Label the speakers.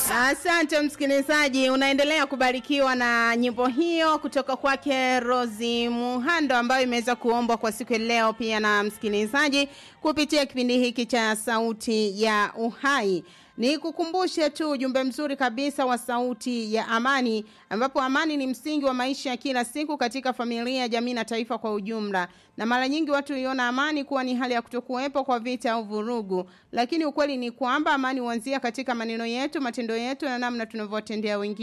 Speaker 1: Asante msikilizaji, unaendelea kubarikiwa na nyimbo hiyo kutoka kwake Rosi Muhando ambayo imeweza kuombwa kwa siku ya leo pia na msikilizaji kupitia kipindi hiki cha Sauti ya Uhai. Ni kukumbushe tu ujumbe mzuri kabisa wa Sauti ya Amani, ambapo amani ni msingi wa maisha ya kila siku katika familia, jamii na taifa kwa ujumla. Na mara nyingi watu huiona amani kuwa ni hali ya kutokuwepo kwa vita au vurugu, lakini ukweli ni kwamba amani huanzia katika maneno yetu, matendo yetu na namna tunavyowatendea wengine.